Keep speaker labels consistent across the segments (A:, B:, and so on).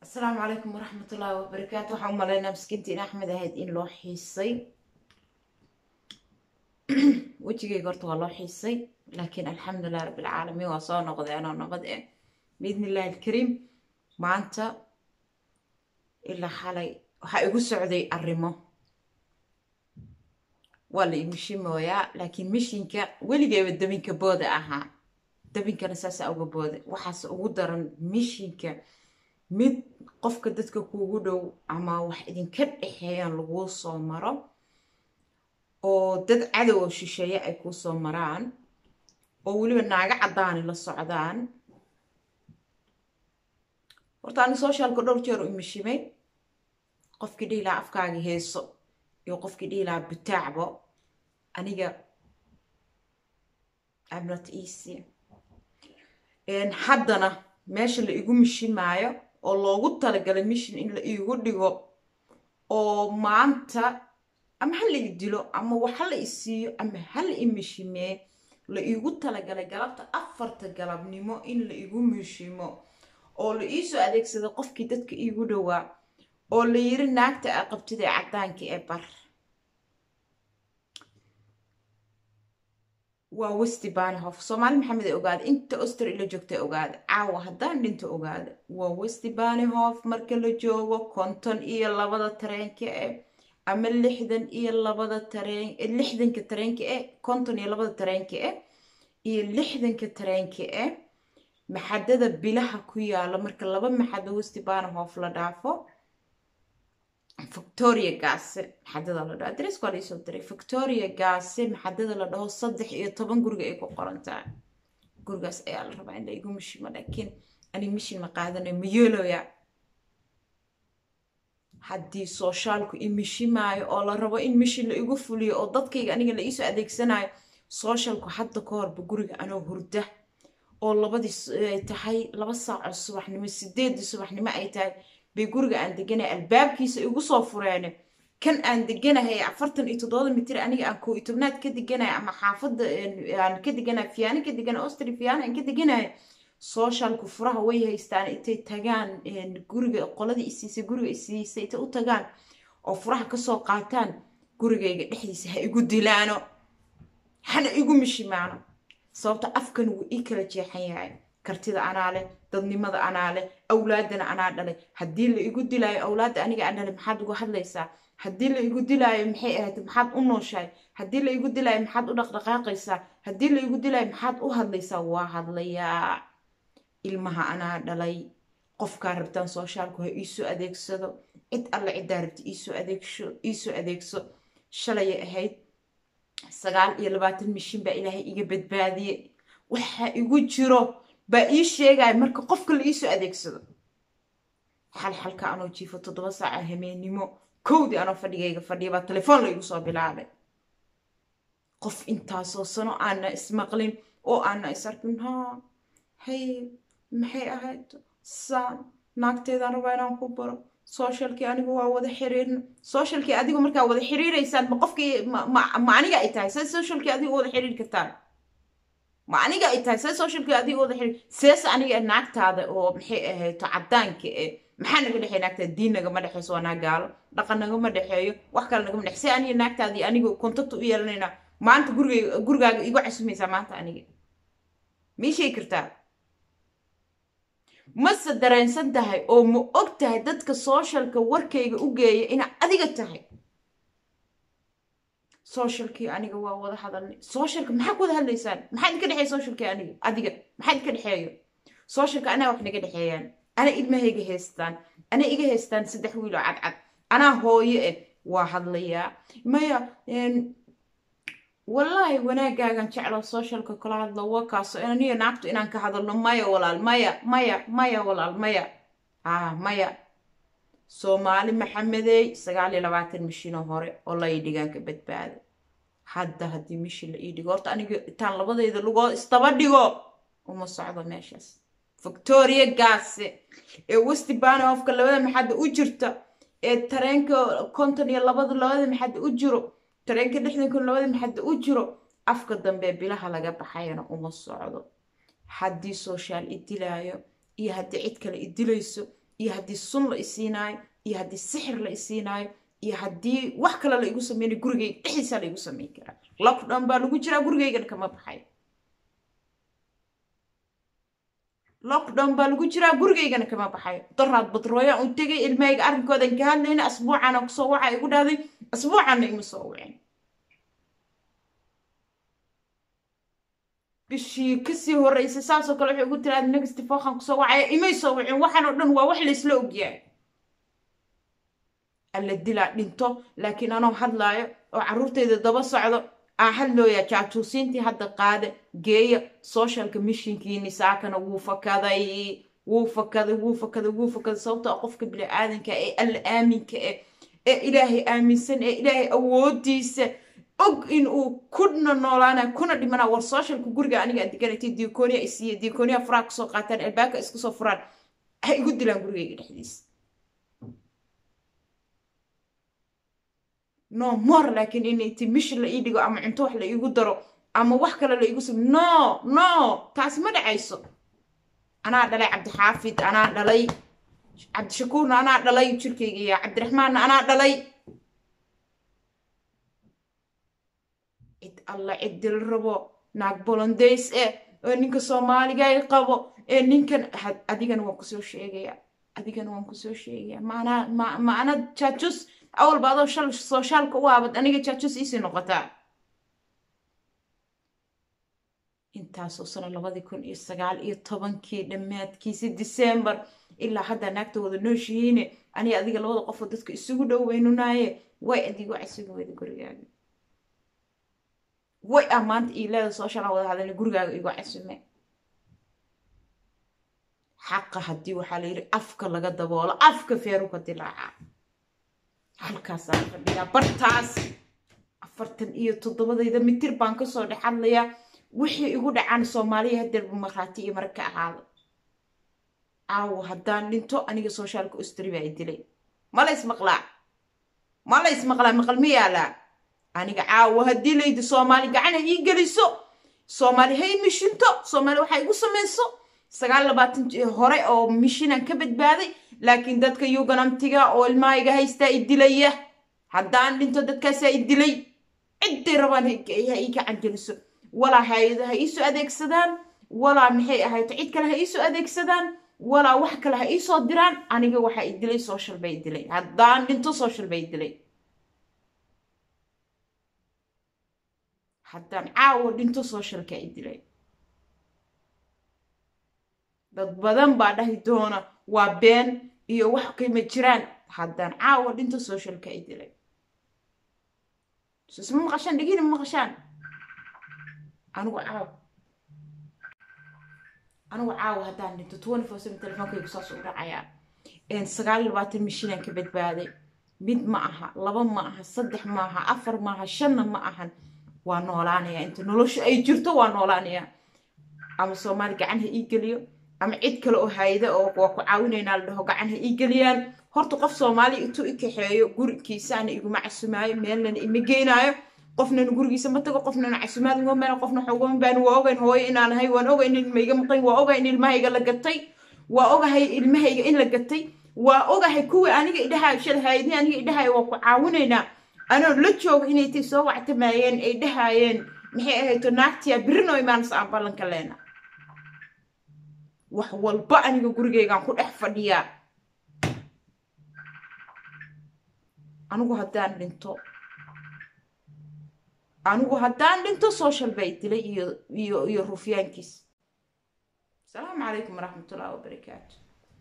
A: asalaamu calaykum waraxmat ullaahi wabarakaatu waxaa u malaynaa miskiintiin axmed ahayd in loo xiisay wejigayga horta waa loo xiisay laakiin alxamdulilah rabbilcaalamiin waa soo noqday anoo nabad eh biidni illahi alkariim maanta ilaa xalay waxaa igu socday arrimo waa la imishimooyaa laakiin mishinka weligeeba dabinka booda ahaa dabinkana saasa uga booda waxaase ugu daran mishinka mid qofka dadka kuugu dhow ama wax idinka dhexeeyaan laguu soo maro oo dad cadow oo shisheeye ay kuu soo maraan oo weliba naaga caddaani la socdaan horta ani socialka dhowr jeer u imishimay qofkii dhihilaha afkaagi heeso iyo qofkii dhihilaha butaacbo aniga amnot easy haddana meesha la igu mishimaayo oo loogu talagalay mishin in la iigu dhigo oo maanta ama ha la i dilo ama wax ha la i siiyo ama ha la i mishimee la iigu talagalay galabta afarta galabnimo in la igu mishimo oo la iisoo adeegsaday qofkii dadka iigu dhowaa oo la yiri naagta a qabtida ee caddaanka ee bar waa westi banihof soomaali maxamed ee ogaada inta oster ila joogta ogaada caawa haddaan dhinto ogaada waa westi banihof marka la joogo konton iyo labada tareenka eh ama lixdan iyo labada tareen lixdanka tareenka eh konton iyo labada tareenka eh iyo lixdanka tareenka eh maxadada bilaha ku yaala marka laba maxado westi banihof la dhaafo victoria gaase maxadada la dhaho adres waa laisoo diray victoria gaase maxadada la dhaho saddex iyo toban guriga ay ku qoran tahay gurigaas ayaa la rabaa in la igu mishimo laakiin ani mishin ma qaadanayo ma yeeloya haddii soshaalku i mishimaayo oo la rabo in mishin la igu fuliyo oo dadkayga aniga la iisoo adeegsanayo sooshalku hadda ka horba guriga anoo hurda oo labadii ay tahay laba saaco subaxnimo sideedii subaxnimo ay tahay bay guriga aan deganahay albaabkiisa igu soo fureene kan aan deganahay afartan iyo toddoba mitir aniga aan koo iyo tobnaad ka deganahay ama xaafadda aan ka deganahay fiyaano ka deganahay ostri fiyaano aan ka deganahay sooshalku furaha way haystaan intay tagaan guriga qoladii isiisay guriga isiisay intay u tagaan oo furaha kasoo qaataan gurigayga dhexdiisa ha igu dilaano hana igu mishimaano sababta afkan wuu ii kala jeexan yahay kartida anaa leh dadnimada anaa leh awlaadana anaa dhalay haddii la igu dilaayo awlaadda aniga aan dhalay maxaad uga hadlaysaa haddii la igu dilaayo maxay ahayd maxaad u nooshahay haddii la igu dilaayo maxaad u dhaqdhaqaaqaysaa haddii la igu dilaayo maxaad u hadlaysaa waa hadlayaa ilmaha anaa dhalay qofkaa rabtaan soshaalku ha iisoo adeegsado cid alle ciddaa rabta iisoo adeegsho iisoo adeegso shalayay ahayd sagaal iyo labaatan mishin baa ilaahay iga badbaadiyey waxa igu jiro baa ii sheegaya marka qofka la iisoo adeegsado xal xalka anoo jiifo toddoba saaca hameennimo kowdii anoo fadhigayga fadhiya baa telefoon la igu soo bilaabay qof intaasoo sano aana ismaqlin oo aana is arkin haa hay maxay ahayd saan naagteedaan rabaa inaan ku baro socialkii anigu waa wada xiriirna socialkii adigu markaa wada xiriiraysaan ma qofkii ma aniga ay tahay see socialkii adigu wada xiriiri kartaan ma aniga ay tahay see socialkii adigu wada xiriir seese aniga naagtaada oo maxay ahayto caddaanka e maxaa naga dhexeeya naagtaada diin nagama dhexeyso waa naa gaalo dhaqan nagama dhexeeyo wax kale nagama dhex see aniga naagtaadii anigu contact u yeelanayna maanta guriga gurigaaga igu casumaysaa maanta aniga ma ii sheegi kartaa mase dareensan tahay oo ma og tahay dadka sooshalka warkayga u geeya ina adiga tahay sooshalkii aniga waa wada hadalnay sooshalka maxaa ku wada hadlaysaan maxaa idinka dhexeeya sooshalkii aniga adiga maxaa idinka dhexeeyo sooshalka anaa wax naga dhexeeyaan anaa ilmahayga haystaan anaa iga haystaan saddex wiil oo cadcad anaa hooyo eh waa hadlayaa maya wallaahi wanaagaagan jeclo socialka kala hadlo wakaaso aniyo naagtu inaan ka hadalno maya walaal maya maya maya walaal maya ah maya soomaali maxamedey sagaal iyo labaatan mishinoo hore oo la ii dhigaan ka badbaada hadda haddii mishin la ii dhigo horta aniga intaan labadayda lugood isdaba dhigo uma socdo meeshaas victoria gaase ee westi banihofka labada maxadda u jirta ee tareenka konton iyo labada labada maxadda u jiro tareenka lixdan kun labada maxadda u jiro afka dambe bilaha laga baxayana uma socdo haddii sooshaal i dilaayo iyo haddii cid kale i dilayso iyo haddii sun la isiinaayo iyo haddii sixir la isiinaayo iyo haddii wax kale la igu sameynayo gurigayga dhexdiisaa la igu sameyn karaa lockdown baa lagu jiraa gurigaygana kama baxay lockdown baa lagu jiraa gurigaygana kama baxayo daraad badrooyaan u tegay ilmahayga arrinkoodan ka hadlayna asbuucaana kusoo waxa igu dhahday asbuucaana ima soo wicin bishii kasii horreysay saasoo kale waxay ugu tiraada negative waxaan kusoo wacaya imay soo wicin waxaan oo dhan waa wax laysla ogyahay alla dilaa dhinto laakiin anoo hadlaayo oo carruurtayda daba socdo aan hadlooyaa jaajuusiintii hadda qaada geeya socialka mishinkiini saakana wuu fakaday wuu fakaday wuu fakaday wuu fakaday sababtoo qofka bini aadanka ee alla aaminka eh ee ilaahay aaminsan ee ilaahay awoodiisa og in uu kuna noolaana kuna dhimana war socialka guriga aniga aan deganaytay diikooniya isiiya diikooniya furaa kasoo qaataan albaabka iska soo furaan ha igu dilaan gurigayga dhexdiisa no more laakiin in inti mishi la ii dhigo ama cunto wax la iigu daro ama wax kale la iigu same no no taasi ma dhacayso anaa dhalay cabdixaafid anaa dhalay cabdishakuurna anaa dhalay jirkayga iyo cabdiraxmaanna anaa dhalay cid alla cid dil rabo naag bolondays eh oo ninka soomaaligaay qabo ee ninkan adigana waan kusoo sheegaya adigana waan kusoo sheegaya maanaa ma ma ana jaajus awalba adoo shal soshaalka u aabad aniga jaajus iisii noqotaa intaasoo sano labadii kun iyo sagaal iyo tobankii dhammaadkiisi december ilaa haddaa naagta wada nooshihiine aniga adiga labada qofoo dadka isugu dhow weynunaaye way adigo casiga weda gurigaaga way ah maanta iileeda sooshaala wada hadalna gurigaaga igu casume xaqa haddii waxaa la yidhi afka laga daboolo afka feeruka dilaaca halkaasaa fadhiyaa bartaas afartan iyo toddobadayda mitir baan kasoo dhex hadlayaa wixii igu dhacaan soomaaliya hadeerba markhaati iyo marag ka ahaada caawo haddaan dhinto aniga soshaalka ostri baa i dilay ma lays maqlaa ma lays maqlaa maqal ma yaalaa aniga caawo haddii laydi soomaali gacana ii geliso soomaali hay mishinto soomaali waxaa igu samayso sagaal labaatan hore oo mishinaan ka badbaaday laakiin dadka yuganamtiga oo ilmahayga haystaa i dilaya haddaan dhinto dadkaasaa i dilay cidday rabaan ha ii gacan geliso walaa hay-ada ha iisoo adeegsadaan walaa maxay ahayto cid kale ha iisoo adeegsadaan walaa wax kale ha iisoo diraan aniga waxaa i dilay social bay dilay haddaan dhinto social bay dilay haddaan caawo dhinto socialka i dilay dad badan baa dhahi doona waa been iyo wax kama jiraan haddaan caawo dhinto socialka i dilay sisma maqashaan dhegina ma maqashaan anigu caaw anigu caawa haddaan dhinto twenty four seven telefonkaygu saas u dhacayaa sagaal iyo labaatan mishinaan ka badbaaday mid ma aha laba ma aha saddex ma aha afar ma aha shanna ma ahan waa noolaanayaa inta nolosha ay jirto waa noolaanayaa ama soomaali gacan ha ii geliyo ama cid kale oo hayda oo waa ku caawinaynaa la dhaho gacan ha ii geliyaan horta qof soomaali intuu i kaxeeyo gurigiisaana iguma casumaayo meelnana ima geynaayo qofnana gurigiisa ma tago qofnana casumaad uma meel qofna xogoon baan waa ogayn hooyo inaan ahay waan ogahay in ilmahayga maqan waa ogahay in ilmahayga la gatay waa ogahay ilmahayga in la gatay waa ogahay kuwii aniga idhahayo shal haydni aniga idhahayo waa ku caawinaynaa anoo la jooga inay tay soo wactamayeen ay dhahaayeen maxay ahayto naagtiya birinoo imaanas aan ballanka leena wax walba aniga gurigaygaan ku dhex fadhiyaa anigu haddaan dhinto anigu haddaan dhinto social bay dilay iyo iyo iyo rufyaankiis asalaamu calaykum waraxmatullahi wabarakaatu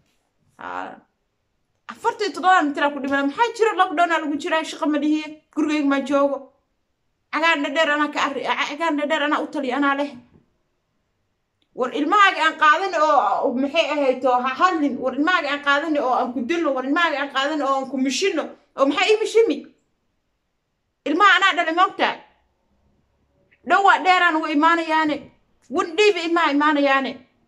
A: afartii toddobaan mitira ku dhimana maxaa jira lockdownaa lagu jiraa shaqa malihiye gurigayga maa joogo cagaan dhadheer anaa ka arri cagaan dhadheer anaa u taliya anaa leh war ilmahaaga aan qaadan oo maxay ahayto ha hadlin war ilmahaaga aan qaadan oo aan ku dilno war ilmahaaga aan qaadan oo aan ku mishino oo maxaa ii mishimi ilmaha anaa dhalay moogtaa dhowaa dheeraan uga imaanayaane wandhiiba ilmaha imaanayaane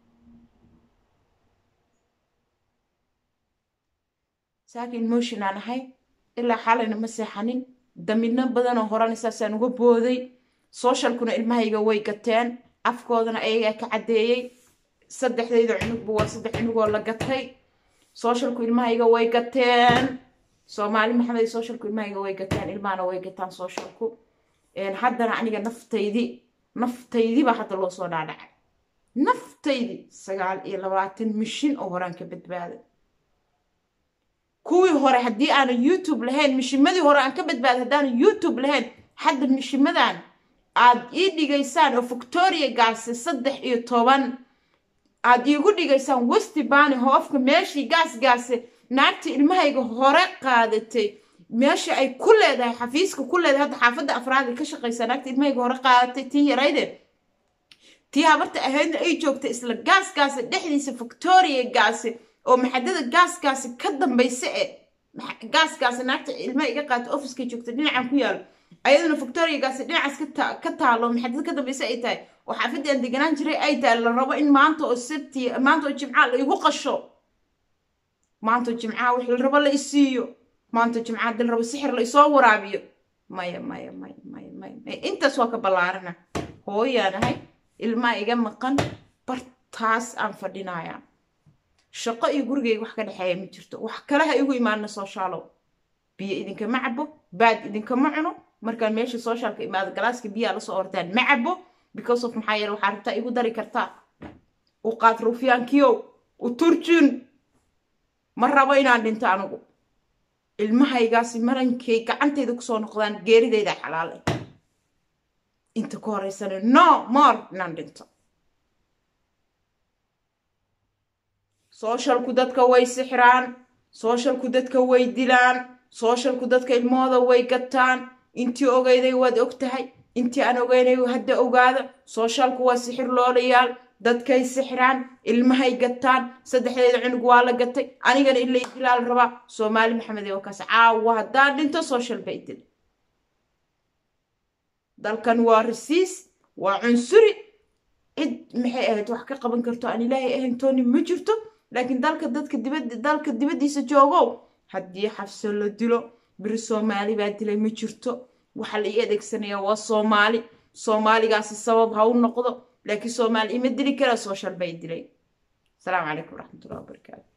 A: saakin motion aan ahay ilaa xalayna ma seexanin damidno badanoo horana saasaan uga booday socialkuna ilmahayga way gateen afkoodana ayagaa ka caddeeyey saddexdayda cunugba waa saddex cunugoo la gatay socialku ilmahayga way gateen soomaali maxamed socialku ilmahayga way gateen ilmahana way gataan socialku haddana aniga naftaydii naftaydii baa hadda loo soo dhaadhacay naftaydii sagaal iyo labaatan mishin oo horaan ka badbaaday kuwii hore haddii aanan youtube lahayn mishimadii hore aan ka badbaaday haddaanan youtube lahayn hadda mishimadan aad ii dhigaysaan oo victoria gaase saddex iyo toban aad iigu dhigaysaan westi bani hoofka meeshii gaas gaase naagta ilmahayga hore qaadatay meesha ay ku leedahay xafiiska ku leedahay hadda xaafadda afraad ay ka shaqaysaa naagta ilmahayga hore qaadatay tii yarayde tii habarta ahaydna ay joogtay isla gaaskaasi dhexdiisa victoria gaasi oo maxadada gaaskaasi ka dambaysa e gaaskaasi naagta ilmaha iga qaata offiska joogta dhinacan ku yaalo ayaduna victoria gaasi dhinacaas ka taalo maxadada ka dambaysa ay tahay oo xaafadii aan deganaan jiray ay tahay la rabo in maanta oo sabti maanta oo jimcaha la igu qasho maanta oo jimcaha wix la rabo la isiiyo maanta oo jimcaha dil rabo sixir la isoo waraabiyo maya maya maya maya maya maya intaas waa ka ballaarana hooyaanahay ilmaa iga maqan bartaas aan fadhinayaa shaqo iyo gurigayga wax ka dhexeeya ma jirto wax kale ha igu imaana sooshaalow biyo idinkama cabo baad idinkama cuno markaan meesha soshaalka imaado galaaska biyaa lasoo ordaan ma cabo because of maxaa yeele waxaa rabtaa igu dari kartaa u qaad ruufyaankiyow u turjun ma rabo inaan dhinto anigu ilmahaygaasi marankay gacantayda kusoo noqdaan geeridayda xalaale inta ku horeysana no more inaan dhinto sooshalku dadka way sixiraan sooshalku dadka way dilaan sooshalku dadka ilmahooda way gataan intii ogeyday waad og tahay intii aan ogeynay hadda ogaada sooshalku waa sixir loolayaal dadkay sixiraan ilmahay gataan saddexdeeda cunug waa la gatay anigana in lay dilaal rabaa soomaali maxamed ee wakaas caawa haddaan dhinto social bay dil dalkan waa rasiis waa cunsuri cid maxay ahayd wax ka qaban karto aan ilaahay ahayn tooni ma jirto laakiin dalka dadka dibad dalka dibaddiisa joogow haddii xabso la dilo beri soomaali baa dilay ma jirto waxaa la ii adeegsanayaa waa soomaali soomaaligaasi sabab ha u noqdo laakiin soomaali ima dili karaa social bay dilay asalaamu calaykum waraxmatullahi wabarakaatu